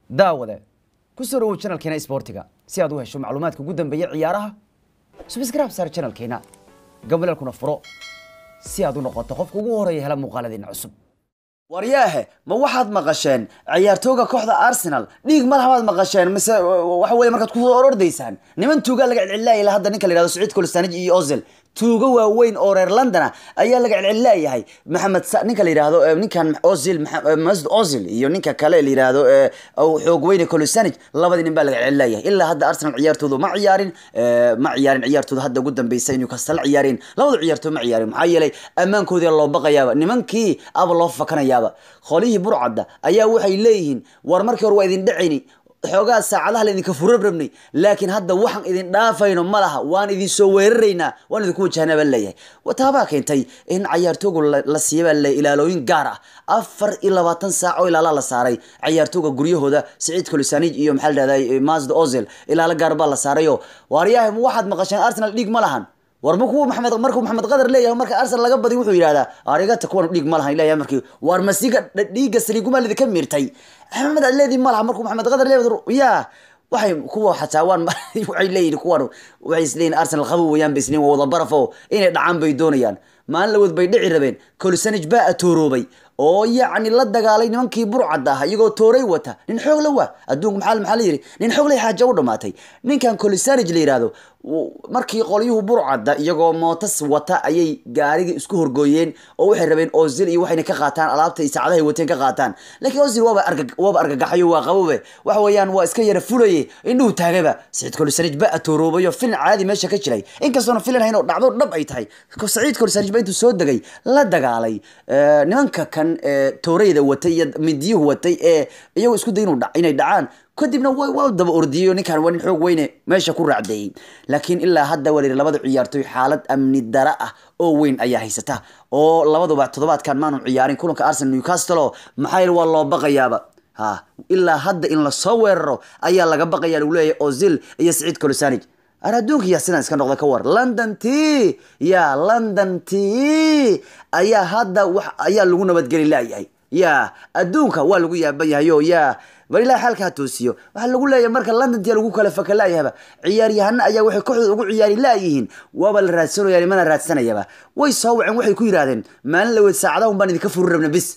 daawade ku soo dhawow channelkeena isboortiga si aad u hesho macluumaadka ugu dambeeya ciyaaraha subscribe saar channelkeena gabalelkuna furo si aad u noqoto qofka ugu horeeya hela muuqaaladeena cusub waryaahe ma waxaad maqasheen ciyaartooga kooxda arsenal dhiig malhamaad maqasheen mise waxa weye markaad ku orordaysaan niman tuugaa laga celcelilaaya hadda ninka la yihahdo saciid kolistanij iyo ozil tuugo waaweyn oo reer londona ayaa laga celcelilayahay maxamed ninka la yihahdo ninkan ozil masud ozil iyo ninka kale la yihahdo xoog weyne kolistanij labadii nin baa laga celcelilayahay ilaa hadda arsenal ciyaartoodu ma ciyaarin ma ciyaarin ciyaartooda hadda ugu dambeysa inuu kasala ciyaareen labada ciyaartood ma ciyaarin maxaa yeelay ammaankoodii loo baqayaaba nimankii aba loo fakanayaaba qolihii burcadda ayaa waxay leeyihiin war markii hore waa idin dhacayni xoogaa saacadaha laydinka furabrabnay laakiin hadda waxaan idin dhaafayno ma laha waan idin soo weeraraynaa waan idinku wajahnaa baa leeyahay taabaa keentay in cayaartooga la siiyabaa le ilaalooyin gaar ah afar iyo labaatan saac oo ilaalaa la saaray cayaartooga guryahooda saciid kolisanij iyo maxaa la dhahday masd ozil ilaalo gaar baa la saarayo waaryahay ma waxaad maqasheen arsenal dhiig ma lahan war markuu maxamed markuu maxamed qadar leeyahay marka arsenal laga badiy wuxuu yidhahdaa arigata kuwan dhiig ma lahan leeyahay markii war masiga dhiigga saliigumaa lidinka miirtay maxamed aad leedii ma laha markuu maxamed qadar leeyahay yaa waxay kuwa xataa waan waxay leeyihin kuwan waxay isleeyihin arsenal qabo wayaan ba isleeyihin waa wada barafo inay dhacaan bay doonayaan maalin lawood bay dhici rabeen kolisanij baa atooroobay oo yacni la dagaalay nimankii burcadda ah iyagoo tooray wata nin xoog la waa adduunka maxaa maxaa la yidhi nin xoog lay xaaja u dhamaatay ninkan kolisanij la yidhaahdo markii qolyuhu burcadda iyagoo mootas wata ayay gaarigii isku horgooyeen oo waxay rabeen ozil iyo waxayna ka qaataan alaabta iyo saacadahay wateen ka qaataan laakiin ozil waaba arga waaba argagaxayo waa qabobe waxa weeyaan waa iska yara fulaye indhuhu taagaba saciid kolisanij ba atooroobayo filin caadi meesha ka jiray inkastoona filin hayn oo dhacdo dhab ay tahay saciid kolisanij ba intuu soo degay la dagaalay nimanka kan toorayda watay iyo midiyuhu watay ee iyagoo isku day inay dhacaan kadibna waa daba ordiyeyo ninkan waa nin xoog weyne meesha ku raacdeeyey laakiin ilaa hadda waa la yidhi labada ciyaartoy xaalad amni dara ah oo weyn ayaa haysata oo labaduba toddobaadkan maanu ciyaarin kulanka arsenal newcastle oo maxaa yeele waa loo baqayaaba ha ilaa hadda in lasoo weeraro ayaa laga baqaya lagu leeyahay ozil iyo saciid kolisanij ar adduunka yaa sidaan iska noqda ka war london t ya london t ayaa hadda wax ayaa lagu nabadgeli laayahay ya adduunka waa lagu yaaban yahay o ya bal ilahi xaalka ha toosiyo waxaa lagu leeyahay marka london tia lagu kala faka laayahaba ciyaaryahana ayaa waxay kooxdooda ugu ciyaari laayihiin waaba la raadsanaya nimana raadsanayaba way soo waceen waxay ku yidhahdeen maalin laweed saacadaha un baan idinka furi rabna bis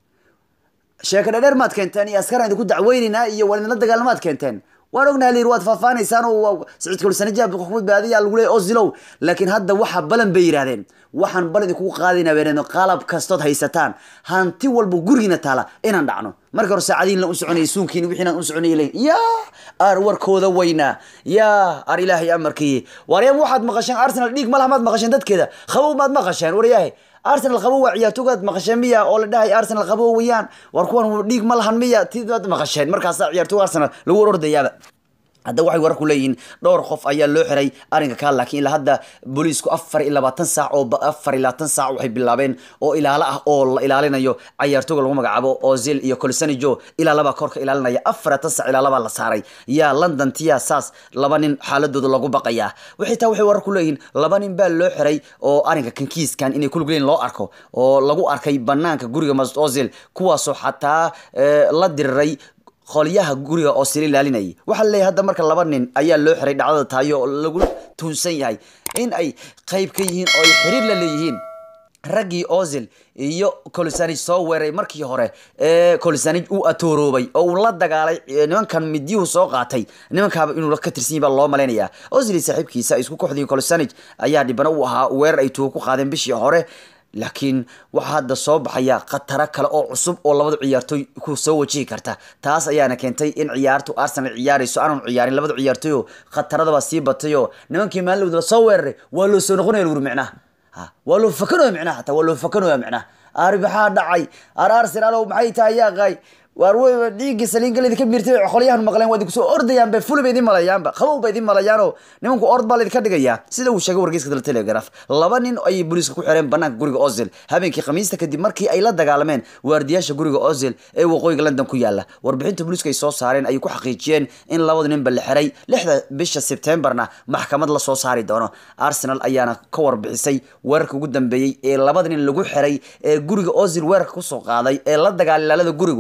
sheeka dhadheer maad keenteen iyo askaraan idinku dacweynaynaa iyo waan idinla dagaalamaad keenteen waan ognaha layiri waad faahfaanaysaan oo saciid kolisanija badbaadiya lagu leeyay ozilow laakiin hadda waxa balan bay yidhahdeen waxaan bal idinkugu qaadayna beeneeno qalab kastood haysataan hanti walba gurigiina taala inaan dhacno marka hore saacadiin la u soconayay suunkiin wixiinaan u soconayay leyn yaa ar warkooda weynaa yaa ar ilaahay amarkii waryaam waxaad maqasheen arsenal dhiig ma laha maad maqasheen dadkeeda qabow maad maqasheen waryahay arsenal qabo waa ciyaartoogaad maqasheen miya oo la dhahay arsenal qabo weyaan war kuwan dhiig ma lahan miya tidaad maqasheen markaasaa ciyaartooga arsenal lagu orordayaaba hadda waxay warar ku leeyihiin dhowr qof ayaa loo xiray arrinka kaa laakiin ilaa hadda booliisku afar iyo labaatan saac oo afar iyo labaatan saac waxay bilaabeen oo ilaalo ah oo la ilaalinayo cayaartooga lagu magacaabo ozil iyo colisanijo ilaalabaa korka ilaalinaya afar labaatan saac ilaalabaa la saaray yaa london tiya saas laba nin xaaladooda lagu baqayaa waxay taa waxay warar ku leeyihiin laba nin baa loo xiray oo arrinka kankiiskan inay kulug leyn loo arko oo lagu arkay banaanka guriga masud ozil kuwaasoo xataa la diriray qolyaha guriga oo sila ilaalinayay waxaa laleeyahay hadda marka laba nin ayaa loo xiray dhacdada tahayo oo lagu tuunsan yahay in ay qayb ka yihiin oo ay xiriir la leeyihiin raggii ozil iyo colisanij soo weeray markii hore ee colisanij uu atooroobay oo uu la dagaalay nimankan midyuhu soo qaatay nimankaaba inuu ka tirsan yahi baa loo malaynayaa ozil iyo saaxiibkiisa isku kooxdii colisanij ayaa dhibana u ahaa weerar ay tuugo ku qaadeen bishii hore laakiin waxaa hadda soo baxaya khataro kale oo cusub oo labada ciyaartooy ku soo wajihi karta taas ayaana keentay in ciyaartu arsenal ciyaarayso aanan ciyaarin labada ciyaartooy oo khataradaba sii batay oo nimankii maalin soo weeraray waa loo soo noqonaya laguri micnaha waa loo fakanaya micnaha hataa waa loo fakanaya micnaha ari maxaa dhacay ar arsenal maxay tahay yaaqay waar wey dhiiggii saliingal idinka miirtay qolyahan maqleen waa idinku soo ordayaan bay fuli ba idin malayaanba qabow ba idin malayaanoo nimanku ord baa laydinka dhigayaa sida uu sheegay wargeyska dal telegraph laba nin ayay booliiska ku xireen banaanka guriga ozil habeenkii khamiista kadib markii ay la dagaalameen waardiyaasha guriga ozil ee waqooyiga london ku yaala warbixinta booliiska ay soo saareen ayay ku xaqiijiyeen in labada ninba la xiray lixda bisha sebtembarna maxkamad la soo saari doono arsenal ayaana ka warbixisay weerarka ugu dambeeyey ee labada nin lagu xiray ee guriga ozil weerarka kusoo qaaday ee la dagaalay ilaalada gurigu waxay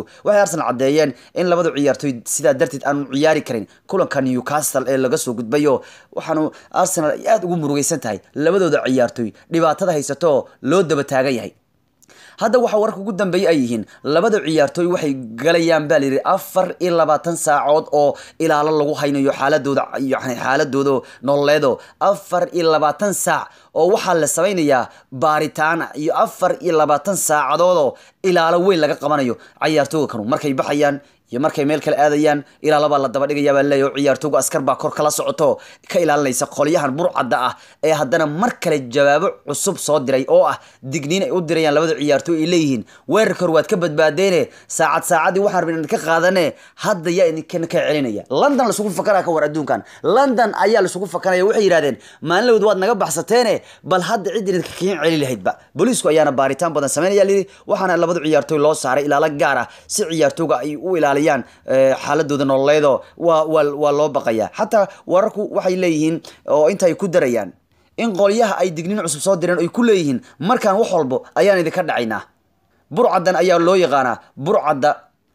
arsenal caddeeyeen in labadu ciyaartoy sidaa darteed aanu ciyaari karin kulanka newcastle ee laga soo gudbayo waxaanu arsenal ay aada ugu murugaysan tahay labadooda ciyaartoy dhibaatada haysato loo daba taagan yahay hadda waxaa wararka ugu dambeeyay ay yihiin labada ciyaartooy waxay galayaan baa layidhi afar iyo labaatan saacood oo ilaalo lagu haynayo xaaladooda yani xaaladooda nololeedo afar iyo labaatan saac oo waxaa la samaynayaa baaritaan iyo afar iyo labaatan saacadoodoo ilaalo weyn laga qabanayo ciyaartooga kanu markay baxayaan iyo markay meel kale aadayaan ilaalabaa la daba dhigaya baa leeyahy oo ciyaartoogu askar baa kor kala socoto ka ilaalinaysa qolyahan burcadda ah ee haddana mar kale jawaabo cusub soo diray oo ah digniin ay u dirayaan labada ciyaartooy ay leeyihiin weerarka hor waad ka badbaadeene saacad saacadii waxaan rabin idinka qaadane hadda yaa idinkan ka celinaya london lasugu fakanaya ka war adduunkan london ayaa lasugu fakanaya waxay yidhahdeen maalinlawd waad naga baxsateene bal hadda cid idinka kiin celi lahaydba booliisku ayaana baaritaan badan sameynaya lidi waxaana labada ciyaartooy loo saaray ilaalo gaar ah si ciyaartooga ay u ilaali xaaladooda nololeedo waa waa waa loo baqaya xataa wararku waxay leeyihiin oo inta ay ku darayaan in qolyaha ay digniin cusub soo direen ay ku leeyihiin markaan wax walbo ayaan idinka dhacaynaa burcaddan ayaa loo yaqaanaa burcadda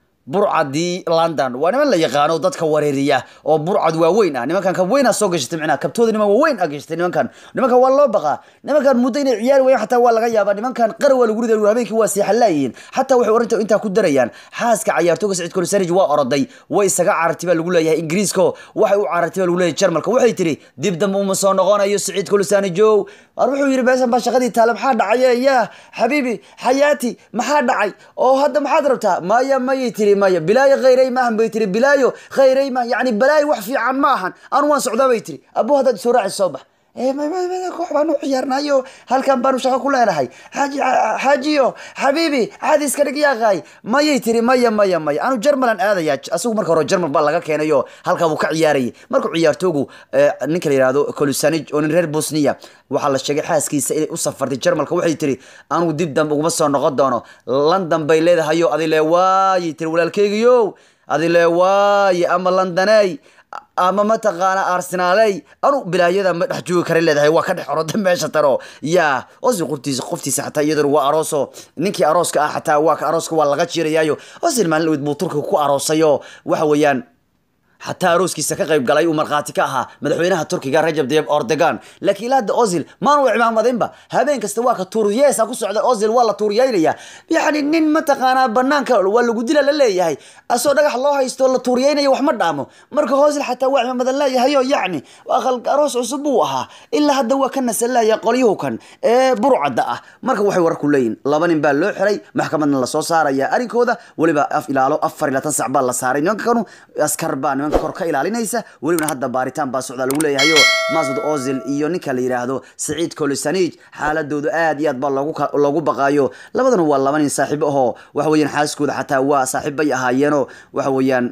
burcadii london waa niman la yaqaano dadka wareeriya oo burcad waaweyn ah nimankan ka weynaa soo gashatay micnaha kabtooda niman waaweyn a gashatay nimankan nimankan waa loo baqaa nimankan muddo inay ciyaari wayaan xataa waa laga yaabaa nimankan qara waa lagu riday habeenkii waa seexan laayihiin xataa waxay orinta intaa ku darayaan xaaska cayaartooga sacid kolisarij waa oroday way isaga carartay baa lagu leeyahay ingiriisko waxay u carartay baa lagu leeyahay jarmalka waxay tiri dib dambe uma soo noqonayo sacid kolisanijow war wuxuu yidhi meeshan baa shaqadii taale maxaa dhacay yaa xabiibi xayaati maxaa dhacay oo hadda maxaad rabtaa maya mayay tiri maya bilaayo khayray maahan bay tiri bilaayo khayray ma yani balaayo wax fiican ma ahan anu waan socdaa bay tiri abo haddaad soo raaci soo bax koox baanu ciyaarnayo halkan baanu shaqo ku leenahay xaaji xaajiyo xabiibi caadi iska dhig yaaqaay mayay tiri maya maya maya anu jarmalan aadaya asigu marka hore jarmal baa laga keenayo halkaa buu ka ciyaarayay markuu ciyaartoogu ninka la yihahdo kolusanij oo nin reer bosniya waxaa la sheegay xaaskiisa inay u safartay jarmalka waxay tiri anugu dib dambe uguma soo noqon doono london bay leedahayo adile waayay tiri walaalkeygiyo adile waaye ama londoney ama mataqaana arsenaaley anu bilaayada ma dhex joogi kara leedahay waa ka dhex oroda meesha taro ya osil qoftiisa qoftiisa xataa iyaduna waa arooso ninkii arooska ah xataa waa ka arooska waa laga jirayaayo osil maalin dhaweyd buu turkiga ku aroosayo waxa weeyaan xataa arooskiisa ka qayb galay uu markhaati ka ahaa madaxweynaha turkiga rajab tayyib erdogan laakiin ilaa hadda ozil maanu cimaamadinba habeen kasta waa ka tuuriyeesa ku socda ozil waa la tuuriyeynaya yacni nin mataqaanaa banaanka waa lagu dila la leeyahay asoo dhagax loo haysto la tuuriyeynaya wax ma dhaamo marka ozil xataa waa cimaamadan leeyahayo yacni aqal aroos cusub buu ahaa ilaa hadda waa ka nasalaya qolyuhu kan ee burcadda ah marka waxay wararku leeyihin laba nin baa loo xiray maxkamadna lasoo saaraya arrinkooda weliba af ilaalo afar iyo labaatan sac baa la saaray nimanka kanu askar baa nimanka kor ka ilaalinaysa welibana hadda baaritaan baa socdaa lagu leeyahayo masud ozil iyo ninka la yidhaahdo saciid kolisanij xaaladoodu aad iyo aad baa loogu loogu baqaayo labadana waa laba nin saaxiibo ahoo waxa weeyaan xaaskooda xataa waa saaxiib bay ahaayeeno waxa weeyaan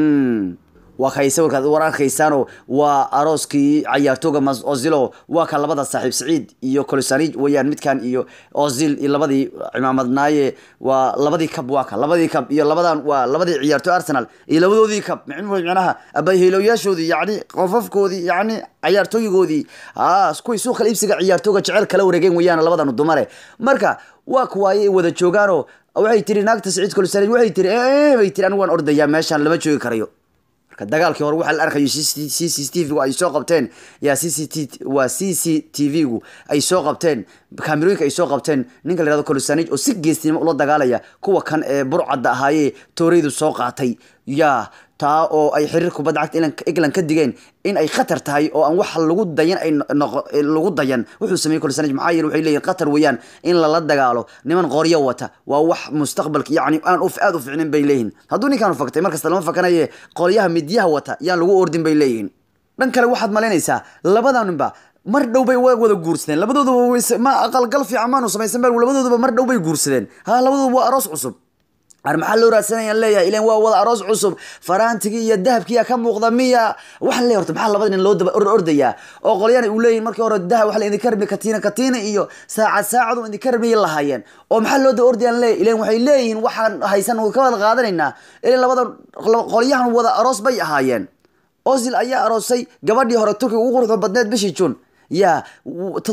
waa kay sawirkaad war arkaysaano waa arooskii cayaartooga mas ozilo waa ka labada saaxiib saciid iyo colisanij weeyaan midkan iyo ozil iyo labadii cimaamadnaaye waa labadii kab waa ka labadii kab iyo labadan waa labadii ciyaartooy arsenal iyo labadoodii kab micnaha abayhilowyaashoodii yacni qofafkoodii yacni cayaartooyigoodii a kuwii suuqa iibsiga ciyaartooga jecel kala wareegeen weeyaan labadan dumare marka waa kuwaaye wada joogaanoo waxay tiri naagta saciid colisanij waxay tiri bay tiri anigu waan ordayaa meeshaan lama joogi karayo marka dagaalkii hore waxaa la arkayo c c t v gu ay soo qabteen yaa c c t waa c c t v gu ay soo qabteen kaamirooyinka ay soo qabteen ninka la yihahdo colisanij oo si geestinimo ula dagaalaya kuwa kan ee burcadda ahaayee tooreydu soo qaatay yaa taa oo ay xiriir kubadda cagta england ka digeen in ay khatar tahay oo aan wax lagu dayan ay noqo lagu dayan wuxuu sameeyey colisanij maxaa yeele waxay leeyihin khatar weeyaan in lala dagaalo niman qoryo wata waa wax mustaqbalka yacni aan aada u ficnin bay leeyihin hadduu ninkaanu faktay markasta lama fakanaye qolyaha midyaha wata yaan lagu ordin bay leeyihin dhan kale waxaad malaynaysaa labadanba mar dhow bay wada guursadeen labadooduba ma aqalgal fiican maanu samaysan ba labadooduba mar dhow bay guursadeen ha labadooduba waa aroos cusub ar maxaa loo raadsanayaan leeyahay ilan waa wada aroos cusub faraantigii iyo dahabkiiya ka muuqda miya waxaa leeyahay horta maxaa labada nin loo daba ordayaa oo qolyana uu leeyihin markii hore dahab waxa la idinka rabni katiina katiina iyo saacad saacadu idinka rabniya lahaayeen oo maxaa loo daba ordayaan leeyahay ilan waxay leeyihiin waxaan haysan ka wada qaadanaynaa ilan labada qolyahan wada aroos bay ahaayeen ozil ayaa aroosay gabadhii hore turkiga ugu quruxda badneed bishii jun yaa toddobaad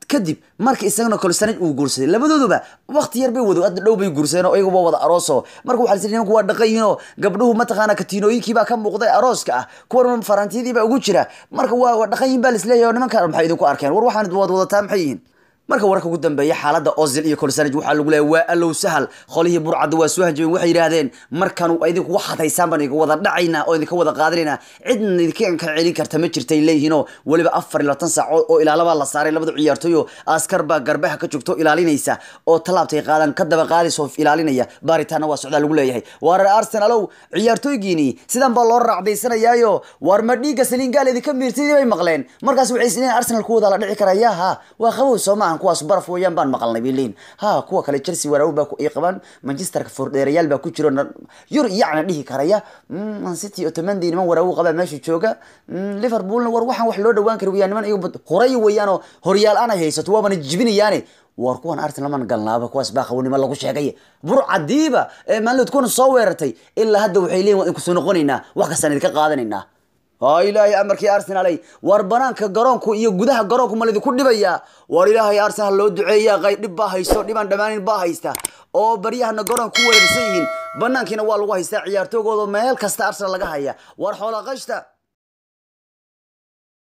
kadib markii isagana kolsanaj uu guursaday labadooduba waqti yar bay wado hadda dhow bay guursadeen oo iyaguba wada arooso marka waxaa lasii nimanku waa dhaqan yihiin oo gabdhuhu mataqaana katiinooyinkii baa ka muuqday arooska ah kuwan farantiyadii baa ugu jira marka waa waa dhaqan yihin baa lisleeyahay oo nimankan maxay idinku arkeen war waxaan wad wadataa maxay yihiin marka wararka ugu dambeeya xaaladda ozil iyo kolsanaj waxaa lagu leeyahay waa allow sahal qolihii burcadda waa soo hanjabeen waxay yidhaahdeen markan idinku wax hadaysaan baan idinka wada dhacaynaa oo idinka wada qaadanaynaa cidna idinka ka celin karta ma jirtay leeyihiinoo weliba afar iyo labaatan saac oo ilaalabaa la saaray labada ciyaartooy oo askar baa garbaha ka joogto ilaalinaysa oo tallaabtay qaadaan ka daba qaadaysa oo ilaalinaya baaritaanna waa socdaa lagu leeyahay waarar arsenalow ciyaartooygiini sidan baa loo raacdaysanayaayo waar ma dhiigga saliingaal idinka miirtadii bay maqleen markaas waxay isleeyihin arsenal kuwada la dhici karaya ha waa qabow soo maahan kuwaas baraf weeyaan baan maqalnay bay leeyihin ha kuwa kale chelsea waraawi baa ay qabaan manchesterka fordheerayaal baa ku jiro yur yacna dhihi karaya man city otomandi niman waraawi qabaa meesha jooga liverpoolna war waxaan wax loo dhawaan kari weyaan niman iyagu horay weeyaanoo horyaal aanay haysato waabana jibinayaane war kuwan arsenal man galnaaba kuwaas baa qawnimo lagu sheegay burcadiiba ee maalinod kuwan soo weerartay ilaa hadda waxay leeyihin waan kusoo noqonaynaa wax kastaan idinka qaadanaynaa ha ilaahay amarkii arsenalay war banaanka garoonku iyo gudaha garoonku ma lidinku dhibayaa war ilaahay arsenal loo duceeyaa qay dhib baa haysto dhibaan dhammaanin baa haysta oo baryahana garoon ku weerarsan yihiin banaankiina waa lagu haystaa ciyaartoogooda meel kasta arsenal laga haya war xoola qashta